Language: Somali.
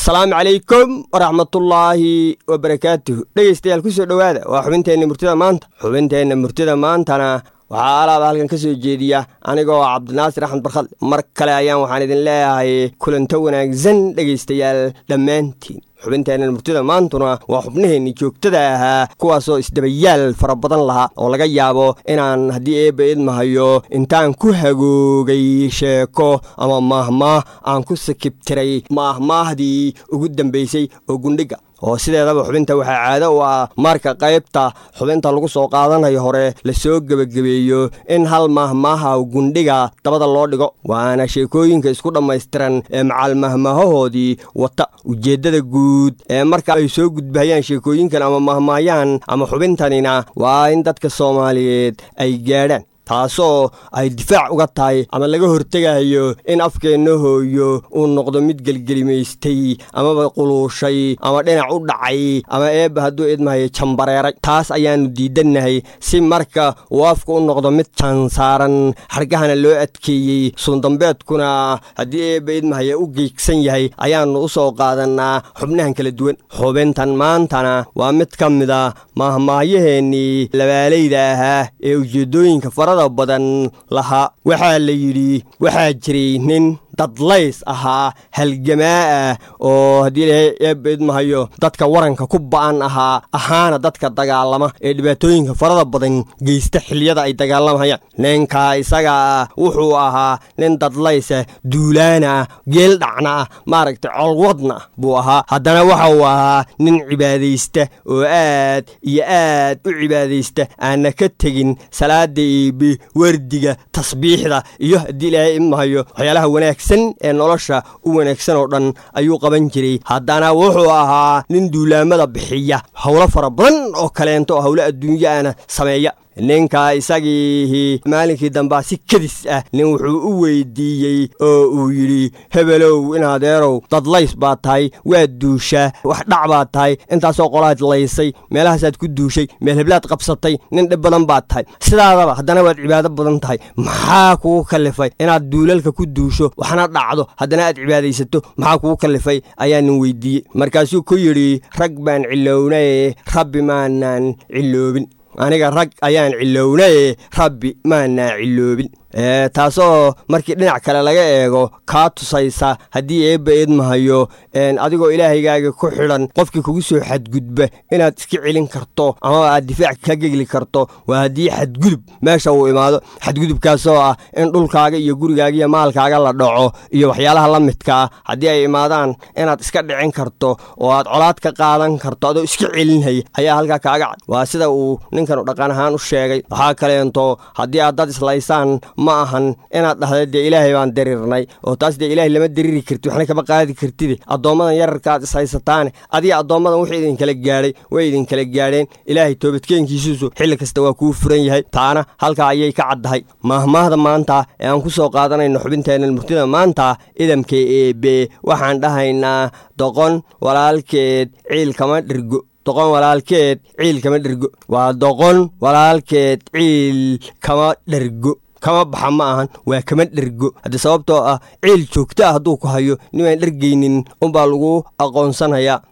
asalaamu calaykum waraxmatullaahi wabarakaatuhu dhegeystayaal kusoo dhowaada waa xubinteenna murtida maanta xubinteenna murtida maantana waxaa alaaba halkan ka soo jeediya anigoo cabdinaasir axmed barkhad mar kale ayaan waxaan idin leeyahay kulanto wanaagsan dhegaystayaal dhammaantiin xubinteennan murtida maantuna waa xubnaheenni joogtada ahaa kuwaasoo isdabayaal fara badan lahaa oo laga yaabo inaan haddii eebba idmahayo intaan ku hagoogay sheeko ama maahmaah aan ku sakibtiray maahmaahdii ugu dambaysay oo gundhiga oo sideedaba xubinta waxaa caado u ah marka qaybta xubinta lagu soo qaadanayo hore lasoo gebagabeeyo in hal maahmaaha gundhiga dabada loo dhigo waana sheekooyinka isku dhammaystiran ee macaalmahmaahahoodii wata ujeeddada guud ee marka ay soo gudbahayaan sheekooyinkan ama mahmaayaan ama xubintanina waa in dadka soomaaliyeed ay gaadhaan taasoo ay difaac uga tahay ama laga hortegayo in afkeenna hooyo uu noqdo mid gelgelimaystay amaba quluushay ama dhinac u dhacay ama eebba hadduu idmahayo jambareeray taas ayaannu diidannahay si marka uu afku u noqdo mid jansaaran xargahana loo adkeeyey suundambeedkuna haddii eebba idmahaya u geegsan yahay ayaannu u soo qaadannaa xubnahan kala duwan xubintan maantana waa mid ka mida maahmaayaheennii labaalayda ahaa ee ujeeddooyinka farada badan lahaa waxaa la yidhi waxaa jiray nin dadlays ahaa halgamaa ah oo haddii ilahay eebba idmahayo dadka waranka ku ba'an ahaa ahaana dadka dagaalama ee dhibaatooyinka farada badan geysta xilliyada ay dagaalamayaan ninkaa isaga ah wuxuu ahaa nin dadlaysa duulaana ah geel dhacna ah maaragtay colwadna ah buu ahaa haddana waxa uu ahaa nin cibaadaysta oo aad iyo aad u cibaadaysta aanna ka tegin salaada eebe wardiga tasbiixda iyo haddii ilaahay idmahayo waxyaalaha wanaagsan ee nolosha u wanaagsan oo dhan ayuu qaban jiray haddana wuxuu ahaa nin duulaamada bixiya howlo fara badan oo kaleento oo howlo adduunyaana sameeya ninka isagiihi maalinkii dambaa si kadis ah nin wuxuu u weydiiyey oo uu yidhi hebelow inadeerow dadlays baad tahay waad duushaa wax dhac baad tahay intaasoo qolaad laysay meelahaasaad ku duushay meel heblaad qabsatay nin dhib badan baad tahay sidaadaba haddana waad cibaado badan tahay maxaa kugu kallifay inaad duulalka ku duusho waxna dhacdo haddana aad cibaadaysato maxaa kugu kallifay ayaa nin weydiiyey markaasuu ku yidhi rag baan cilownaye rabbi maanaan ciloobin aniga rag ayaan cilownaye rabbi maanaa ciloobin taasoo markii dhinac kale laga eego kaa tusaysa haddii eebba idmahayo adigoo ilaahaygaaga ku xidhan qofkii kugu soo xadgudba inaad iska celin karto amaba aad difaac ka gegli karto waa haddii xadgudub meesha uu imaado xadgudubkaasoo ah in dhulkaaga iyo gurigaaga iyo maalkaaga la dhaco iyo waxyaalaha la midkaa haddii ay imaadaan inaad iska dhicin karto oo aad colaad ka qaadan karto adoo iska celinhaya ayaa halkaa kaaga cad waa sida uu ninkanu dhaqan ahaan u sheegay waxaa kaleento haddii aad dad islaysaan ma ahan inaad dhahda dee ilaahay baan diriirnay oo taas dee ilaahay lama diriiri karti waxna kama qaadi kartide addoommadan yararka aad ishaysataane adiga addoommadan wuxuu idinkala gaadhay way idinkala gaadheen ilaahay toobadkeenkiisuusu xilli kasta waa kuu furan yahay taana halkaa ayay ka caddahay maahmaahda maanta ee aan ku soo qaadanayno xubinteennan murtida maanta idamka eebe waxaan dhahaynaa doqon walaalkeed ciil kama dhirgo doqon walaalkeed ciil kama dhergo waa doqon walaalkeed ciil kama dhergo kama baxa ma ahan waa kama dhergo haddii sababtoo ah ciil joogto ah hadduu ku hayo nimaan dhergaynin unbaa lagu aqoonsanayaa